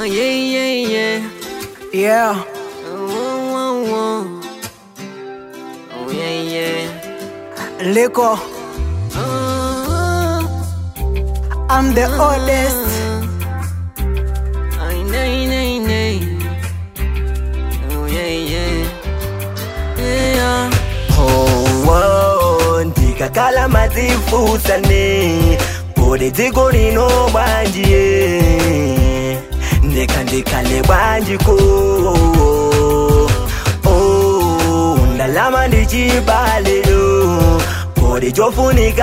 yeah, yeah, yeah. Yeah, Oh, oh, oh, oh. Oh, yeah, yeah. Liko, Oh, I'm the oldest. ay, nay, nay, nay. Oh, yeah, yeah. Yeah. Oh, ndikakhala madzifusane pode dziko lino bwanjiye ndekha ndikhale bwanjiko Oh, ndalama ndichibalero pode chofunika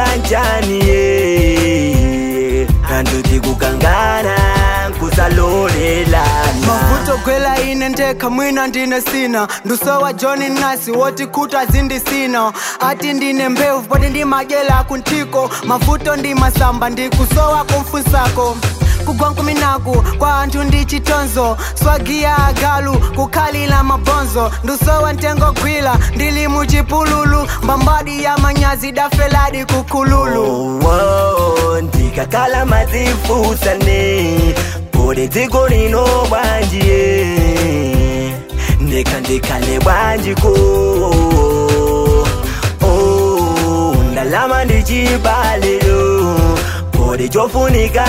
nchaniye anduti kukangana kusalolelana mavuto gwela ine ndekha mwina ndine sina ndusowa johni nasi woti khuta zindisina ati ndine mbewu poti ndimajela kuntiko mavuto ndi masamba ndikusowa kumfusako kugwa nkuminaku kwa anthu ndi chitonzo swagiya agalu kukhalila mabonzo ndusowa ntengo gwila ndili muchipululu mbambadi ya manyazi dafeladi kukhululu Oh, oh, ndikakhala madzifusane pode dziko lino bwanjiye ndekha ndikhale bwanjiko Oh, ndalama ndichibalero pode chofunika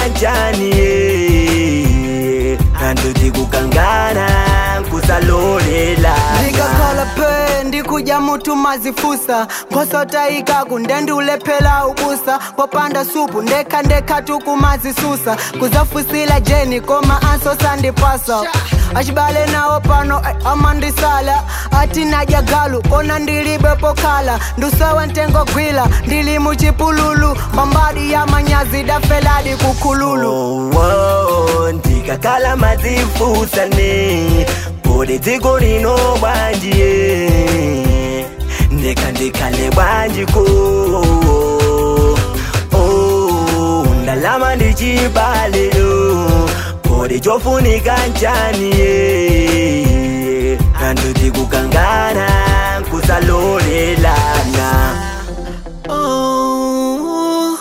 nchaniye anduti kukangana kusalolelana ndikakhala phe ndikudya mutu mazifusa mphosotayikaku ndendiulephela ubusa popanda supu ndekha ndekha tukumazisusa kuzafusila jeni koma anso sandipasa achibale nawo pano eh, amandisala ati nadya galu kona ndilibe pokhala ndusowa ntengo gwila ndili muchipululu mbambadi ya manyazi dafeladi kukhululu Oh, oh, ndikakhala madzifusane pode dziko lino bwanjiye ndekha ndikhale bwanjiko Oh, ndalama ndichibalero pode chofunika nchaniye anduti kukangana kusalolelana Oh,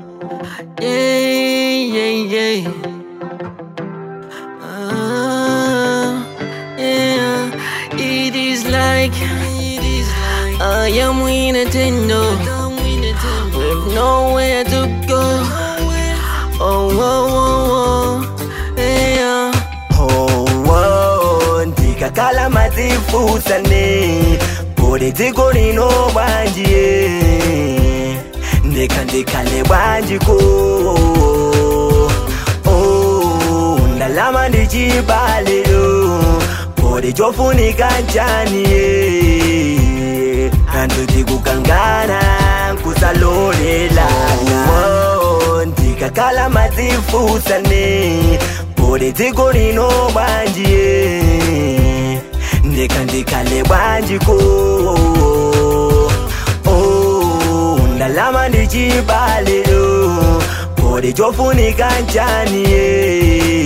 yeah, yeah, yeah. Ah, yeah. It is like, it is like I am in a Nintendo with nowhere to go. Oh, oh, oh, oh, yeah. Oh, oh, ndikakhala madzifusane pode dziko lino bwanjiye ndekha ndikhale bwanjiko Oh, ndalama ndichibalero pode chofunika nchaniye anduti kukangana kusalolelana Oh, ndikakhala madzifusane pode dziko lino bwanjiye ndekha ndikhale bwanjiko Oh, ndalama ndichibalero pode chofunika nchaniye